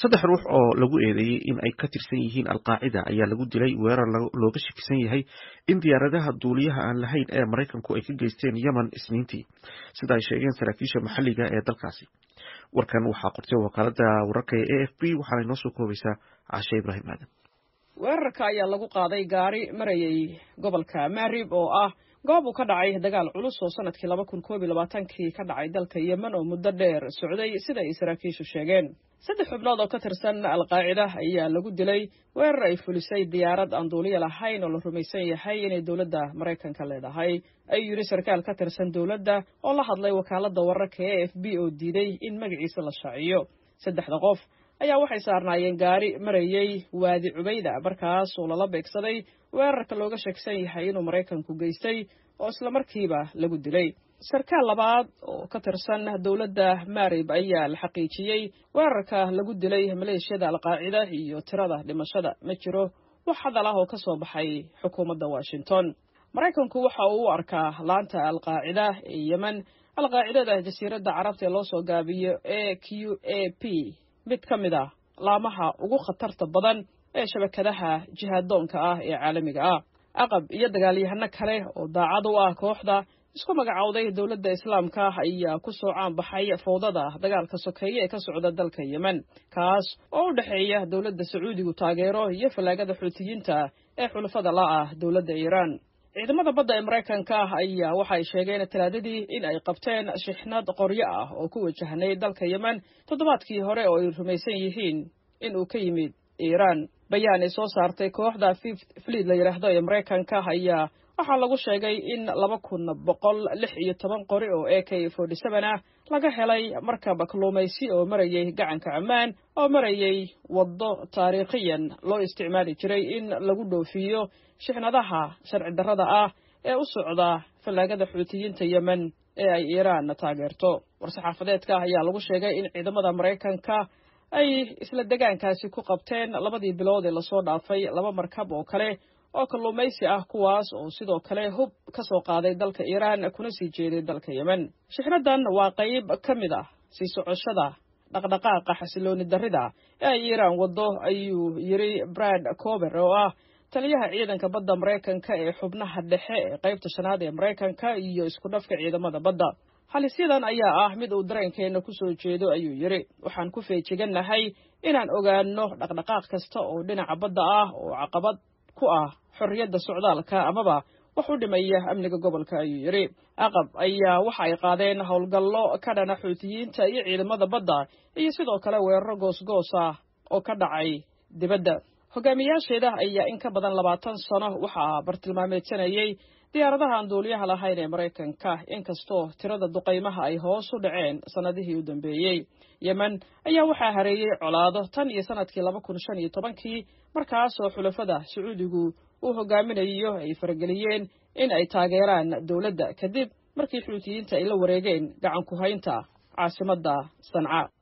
saddex ruux oo lagu eedeeyey in ay ka tirsan yihiin alqaacida ayaa lagu dilay weerar looga shakisan yahay in diyaaradaha duuliyaha aan lahayn ee maraykanku ay ka geysteen yemen isniintii sida ay sheegeen saraakiisha maxalliga ee dalkaasi warkan waxaa qortay wakaalada wararka ee a f b waxaana inoo soo koobaysaa cashe ibraahim aadan weerarka ayaa lagu qaaday gaari marayay gobolka marib oo ah goob uu ka dhacay dagaal culus oo sanadkii laba kun koob iyo labaatankii ka dhacay dalka yemen oo muddo dheer socday sida ay saraakiishu sheegeen saddex xubnood oo ka tirsan alqaacida ayaa lagu dilay weerar ay fulisay diyaarad aan duuliya lahayn oo la rumaysan yahay inay dowladda maraykanka leedahay ayuu yidhi sarkaal ka tirsan dowladda oo la hadlay wakaaladda wararka e f b oo diiday in magaciisa la shaaciyo saddexda qof ayaa waxay saarnaayeen gaari marayay waadi cubayda markaas oo lala beegsaday weerarka looga sheegsan yahay inuu maraykanku geystay oo islamarkiiba lagu dilay sarkaal labaad oo ka tirsan dowladda marib ayaa la xaqiijiyey weerarka lagu dilay maleeshiyada alqaacida iyo tirada dhimashada ma jiro wax hadal ah oo ka soo baxay xukuumadda washington maraykanku waxa uu u arkaa laanta alqaacida ee yemen alqaacidada jasiiradda carabta ee loo soo gaabiyo e q a p mid ka mid ah laamaha ugu khatarta badan ee shabakadaha jihaadoonka ah ee caalamiga ah aqab iyo dagaalyahano kale oo daacad u ah kooxda isku magacowday dowladda islaamka ayaa ku soo caan baxay fowdada dagaalka sokeeye ee ka socda dalka yemen kaas oo u dhexeeya dowladda sacuudigu taageero iyo fallaagada xuutiyiinta ee xulafada la ah dowladda iiraan ciidamada badda ee maraykanka ayaa waxay sheegeen talaadadii in ay qabteen shixnad qoryo ah oo ku wajahnay dalka yemen toddobaadkii hore oo ay rumaysan yihiin in uu ka yimid iiraan bayaan ay soo saartay kooxda fifth fleet la yidhaahdo ee maraykanka ayaa waxaa lagu sheegay in laba kun boqol lix iyo toban qori oo a k forty seven ah laga helay markab kalluumaysi oo marayay gacanka ammaan oo marayay waddo taariikhiyan loo isticmaali jiray in lagu dhoofiyo shixnadaha sharci darrada ah ee u socda fallaagada xuutiyiinta yemen ee ay iiraan taageerto war-saxaafadeedka ayaa lagu sheegay in ciidamada maraykanka ay isla degaankaasi ku qabteen labadii bilood ee lasoo dhaafay laba markab oo kale oo kalluumaysi ah kuwaas oo sidoo kale hub ka soo qaaday dalka iiraan kuna sii jeeday dalka yemen shixnadan waa qayb ka mid ah sii socoshada dhaqdhaqaaqa xasilooni darrida ee ay iiraan waddo ayuu yidhi brad cober oo ah taliyaha ciidanka badda maraykanka ee xubnaha dhexe ee qaybta shanaad ee maraykanka iyo isku dhafka ciidamada badda halisyadan ayaa ah mid uu dareenkeenna ku soo jeedo ayuu yidhi waxaan ku feejigannahay inaan ogaanno dhaqdhaqaaq kasta oo dhinaca badda ah oo caqabad ku ah xorriyadda socdaalka amaba wax u dhimaya amniga gobolka ayuu yidhi aqab ayaa waxa ay qaadeen howlgallo ka dhana xuutiyiinta iyo ciidamada badda iyo sidoo kale weeraro goosgoos ah oo ka dhacay dibadda hogaamiyaasheeda ayaa in ka badan labaatan sano waxaa bartilmaameedsanayay diyaaradaha aan duuliyaha lahayn ee maraykanka inkastoo tirada duqaymaha ay hoos u dhaceen sannadihii u dambeeyey yemen ayaa waxaa hareeyey colaado tan iyo sannadkii laba kun shan iyo tobankii markaasoo xulafada sacuudigu uu hogaaminayo ay farageliyeen in ay taageeraan dowladda kadib markii xuutiyiinta ay la wareegeen gacan ku haynta caasimadda sanca